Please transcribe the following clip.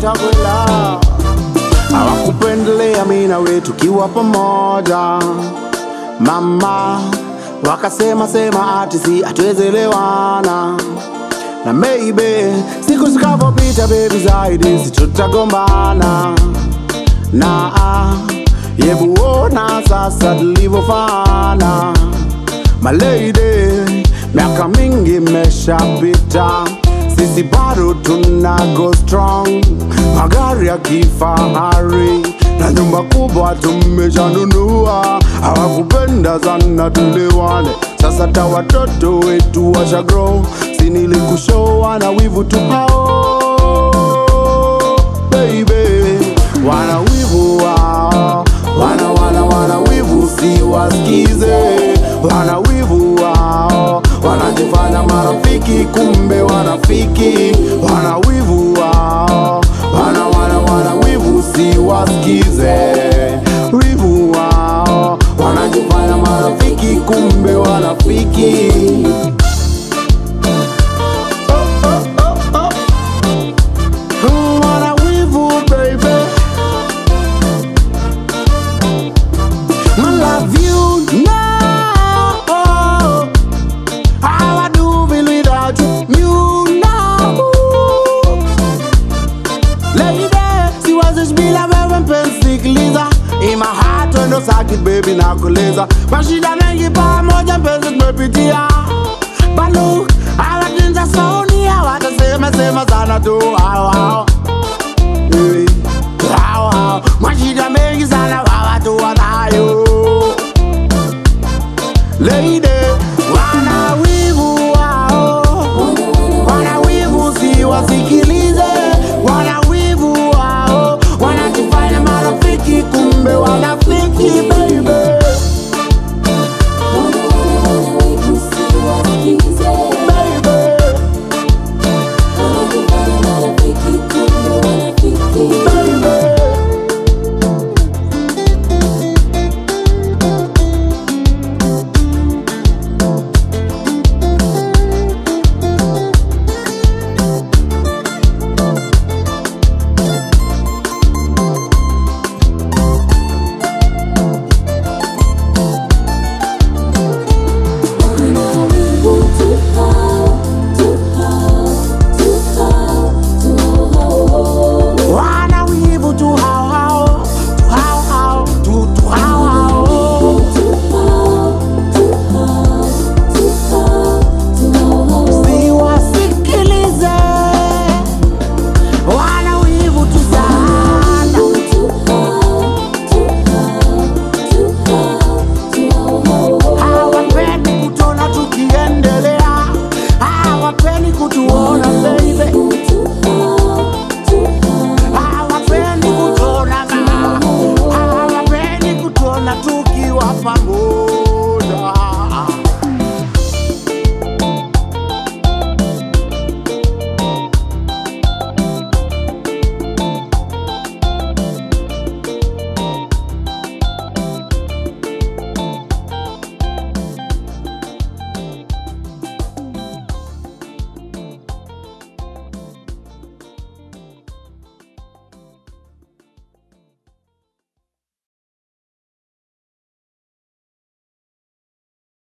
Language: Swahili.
watakwela hawakupendelea mi na we tukiwa pamoja mama wakasema sema ati si hatuwezelewana na maybe siku zikavopita bebi zaidi situtagombana na ah, yebuona sasa tulivyofana malady miaka mingi imeshapita sisi bado tuna go strong magari ya kifahari na nyumba kubwa tumeshanunua hawakupenda sana tulewane sasa ta watoto wetu washa grow sinilikushowa na wivu tu hao baby wana wivu wao wana wana wana wivu si wasikize wana wivu wao wanajifanya marafiki kumbe wanafiki wana wivu wao wana wana wana wivu si wasikize wivu wao wanajifanya marafiki kumbe wanafiki wana wivu baby I love you now. How I do feel without you, you know. Lady, siwezi bila wewe mpenzi sikiliza In my heart wendo sakit baby nakuuliza mashida mengi pamoja mpenzi tumepitia But look, hawatinza sauni hawatasema sema sana tu hao hao Eh, hao hao mashida mengi sana